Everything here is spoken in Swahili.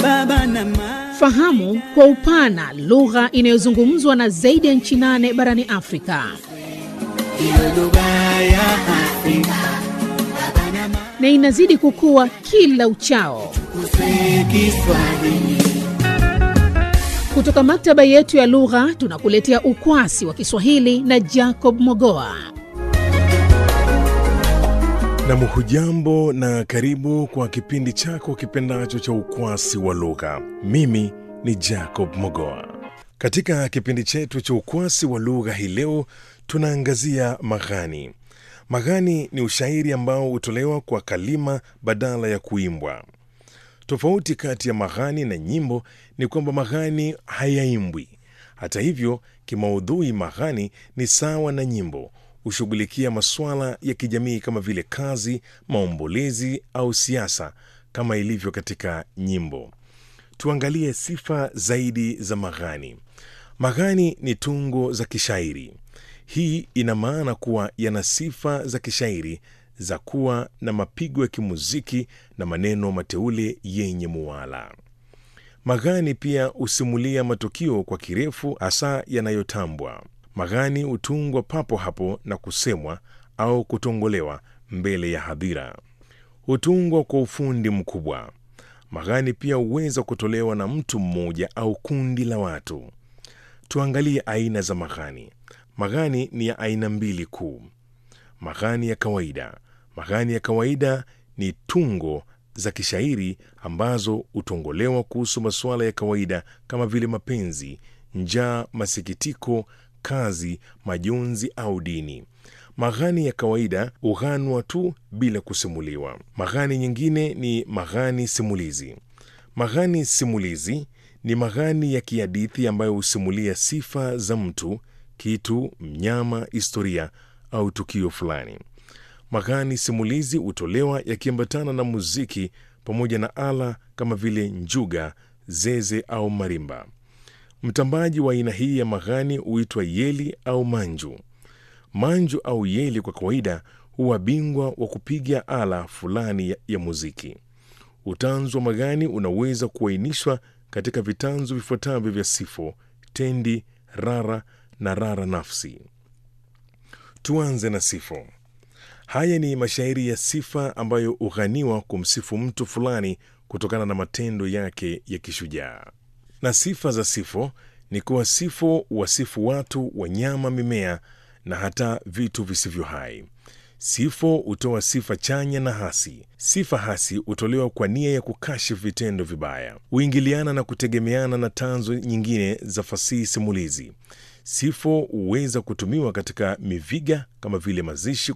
baba na mama. Fahamu kwa upana lugha inayozungumzwa na zaidi ya nchi nane barani Afrika. Iwe lugha ya Afrika na inazidi kukua kila uchao. kuswe Kiswahili. Kutoka maktaba yetu ya lugha tunakuletea ukwasi wa Kiswahili na Jacob Mogoa. Nam, hujambo na karibu kwa kipindi chako kipendacho cha ukwasi wa lugha. Mimi ni Jacob Mogoa. Katika kipindi chetu cha ukwasi wa lugha hii leo tunaangazia maghani. Maghani ni ushairi ambao hutolewa kwa kalima badala ya kuimbwa. Tofauti kati ya maghani na nyimbo ni kwamba maghani hayaimbwi. Hata hivyo, kimaudhui maghani ni sawa na nyimbo, hushughulikia masuala ya kijamii kama vile kazi, maombolezi au siasa kama ilivyo katika nyimbo. Tuangalie sifa zaidi za maghani. Maghani ni tungo za kishairi. Hii ina maana kuwa yana sifa za kishairi za kuwa na mapigo ya kimuziki na maneno mateule yenye muwala. Maghani pia husimulia matukio kwa kirefu, hasa yanayotambwa. Maghani hutungwa papo hapo na kusemwa au kutongolewa mbele ya hadhira. Hutungwa kwa ufundi mkubwa. Maghani pia huweza kutolewa na mtu mmoja au kundi la watu. Tuangalie aina za maghani. Maghani ni ya aina mbili kuu: maghani ya kawaida. Maghani ya kawaida ni tungo za kishairi ambazo hutongolewa kuhusu masuala ya kawaida kama vile mapenzi, njaa, masikitiko, kazi, majonzi au dini. Maghani ya kawaida hughanwa tu bila kusimuliwa. Maghani nyingine ni maghani simulizi. Maghani simulizi ni maghani ya kihadithi ambayo husimulia sifa za mtu, kitu, mnyama, historia au tukio fulani. Maghani simulizi hutolewa yakiambatana na muziki pamoja na ala kama vile njuga, zeze au marimba. Mtambaji wa aina hii ya maghani huitwa yeli au manju. Manju au yeli kwa kawaida huwa bingwa wa kupiga ala fulani ya, ya muziki. Utanzu wa maghani unaweza kuainishwa katika vitanzu vifuatavyo vya sifo, tendi, rara na rara nafsi. Tuanze na sifo. Haya ni mashairi ya sifa ambayo hughaniwa kumsifu mtu fulani kutokana na matendo yake ya kishujaa. Na sifa za sifo ni kuwa sifo wasifu watu, wanyama, mimea na hata vitu visivyo hai. Sifo hutoa sifa chanya na hasi. Sifa hasi hutolewa kwa nia ya kukashifu vitendo vibaya, huingiliana na kutegemeana na tanzo nyingine za fasihi simulizi. Sifo huweza kutumiwa katika miviga kama vile mazishi